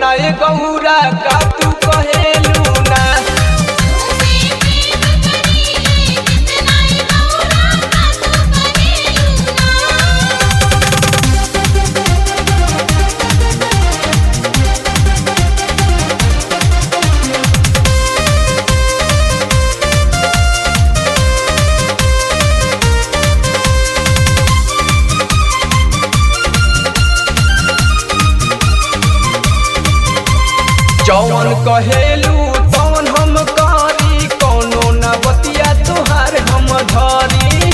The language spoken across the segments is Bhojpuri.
छौरा ए गौरा का तू कहेलू ना तुझसे प्रेम करिए कितना ही गौरा का तू कहेलू ना जौन कहेलू तौन हम करी कोनो न बतिया तुहार हम धरी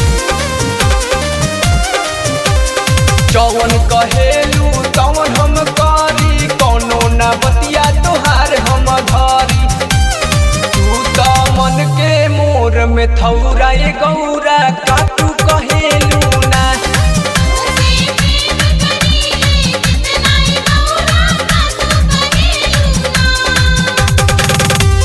जौन कहेलू तौन हम करी कोनो न बतिया तुहार हम धरी तू त मन के मोर में थौरा ए गौरा का तू कहेलू ना तुझसे प्रेम करिए कितना ही गौरा का तू कहेलू ना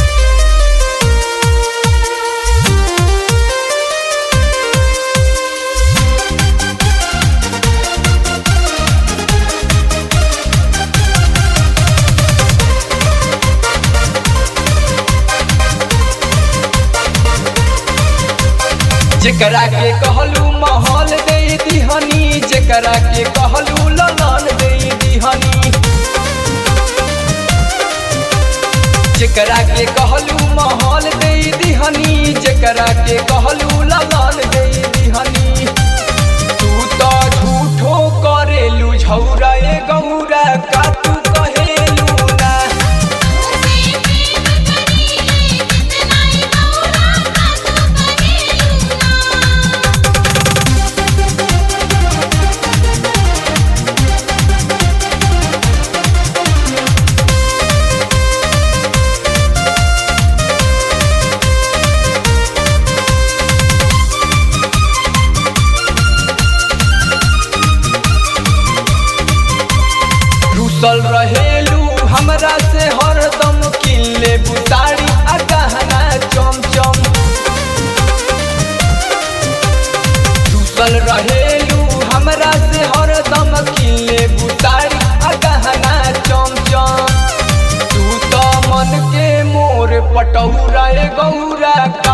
जेकरा के कहलू महल दे दिहनी जेकरा के कहलू ललन दे दिहनी जेकरा के कहलू महल दे दिहनी जेकरा के कहलू ललन दे दिहनी तू तो झूठो करेलू झौरा ए गौरा का तू कहेलू ना तुझसे प्रेम करिए कितना ही गौरा का तू कहेलू ना रुसल रहेलू हमरा से हरदम किल्ले बुतारी आ गहना चमचम रुसल रहेलू हमरा से हरदम किल्ले बुतारी आ गहना चमचम तू त मन के मोर पटौरा ए गौरा का